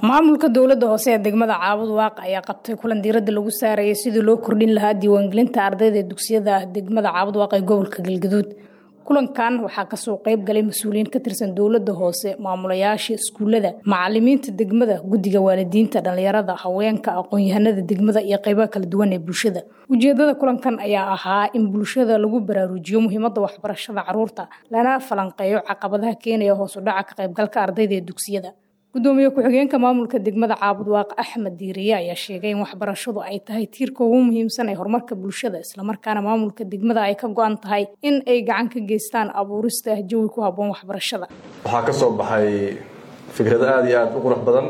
maamulka dowladda hoose ee degmada caabud waaq ayaa qabtay kulan diiradda lagu saarayay sidii loo kordhin lahaa diiwaangelinta ardayda ee dugsiyada degmada caabud waaq ee gobolka galgaduud kulankan waxaa kasoo qayb galay mas-uuliyiin ka tirsan dowladda hoose maamulayaasha iskuulada macalimiinta degmada guddiga waalidiinta dhalinyarada haweenka aqoon-yahanada degmada iyo qeybaha kala duwan ee bulshada ujeedada kulankan ayaa ahaa in bulshada lagu baraarujiyo muhiimada waxbarashada caruurta lana falanqeeyo caqabadaha keenaya hoos u dhaca ka qaybgalka ardayda ee dugsiyada gudoomiye ku-xigeenka maamulka degmada caabud waaq axmed diiriye ayaa sheegay in waxbarashadu ay tahay tiirka ugu muhiimsan ee horumarka bulshada islamarkaana maamulka degmada ay ka go-an tahay in ay gacan ka geystaan abuurista jawi ku habboon waxbarashada waxaa ka soo baxay fikrado aada iyo aada u qurux badan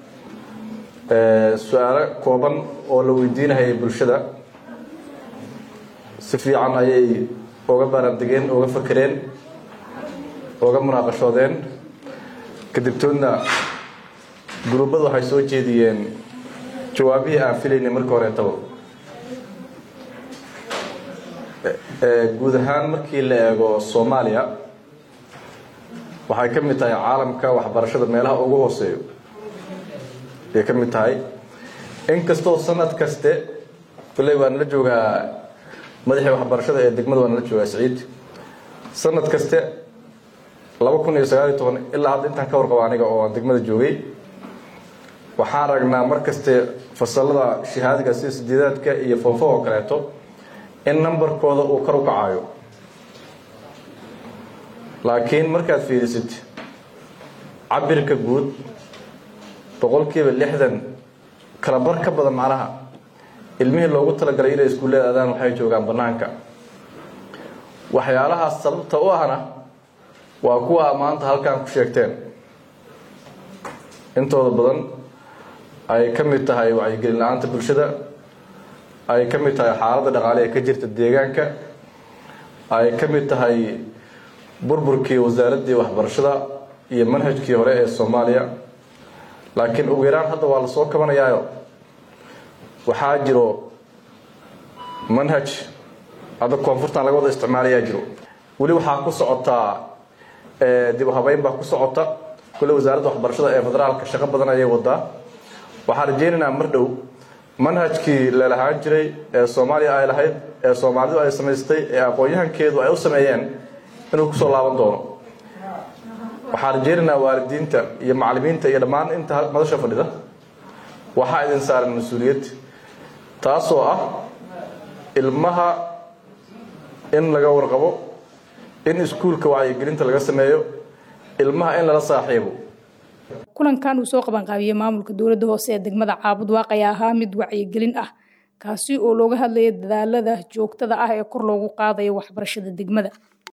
su-aalo kooban oo la weydiinahayay bulshada si fiican ayay oga baarandegeen oga fakereen oga munaaqashoodeen kadibtoodna guruubadu waxay soo jeediyeen jawaabihii aan filaynay marka horeetaba guud ahaan markii la eego soomaaliya waxay ka mid tahay caalamka waxbarashada meelaha ugu hooseeyo ayay ka mid tahay inkastoo sanad kaste kulley waan la joogaa madaxii waxbarashada ee degmada waan la joogaa siciid sanad kaste laba kun iyo sagaal iyo toban ilaa hadda intaan ka warqabo aniga oo aan degmada joogay waxaan ragnaa mar kaste fasalada shahaadiga sida sideedaadka iyo foofo oo kaleeto in numberkooda uu kor u kacayo laakiin markaad fiirisid cabirka guud boqolkiiba lixdan kala bar ka badan macnaha ilmihii loogu talagalay inay iskuullada aadaan waxay joogaan bannaanka waxyaalahaas sababta u ahna waa kuwa maanta halkan ku sheegteen intooda badan ay ka mid tahay wacyigelin la-aanta bulshada ay ka mid tahay xaaladda dhaqaale ee ka jirta deegaanka ay ka mid tahay burburkii wasaaraddii waxbarashada iyo manhajkii hore ee soomaaliya laakiin ugu yaraan hadda waa lasoo kabanayaayo waxaa jiro manhaj hadda koonfurtan laga wada isticmaalayaa jiro weli waxaa ku socotaa dib u habeyn baa ku socota kulle wasaaradda waxbarashada ee federaalka shaqo badan ayay wadaa waxaan rajeynaynaa mar dhow manhajkii lalahaan jiray ee soomaaliya ay lahayd ee soomaalidu ay samaystay ee aqoon-yahankeedu ay u sameeyeen inuu kusoo laaban doono waxaan rajeynaynaa waalidiinta iyo macalimiinta iyo dhammaan inta madasha fadhida waxaa idin saaran mas-uuliyad taasoo ah ilmaha in laga warqabo in iskuulka wacyigelinta laga sameeyo ilmaha in lala saaxiibo kulankan uu soo qabanqaabiyey maamulka dowladda hoose ee degmada caabud waaq ayaa ahaa mid wacyigelin ah kaasi oo looga hadlaya dadaalada joogtada ah ee kor loogu qaadayo waxbarashada degmada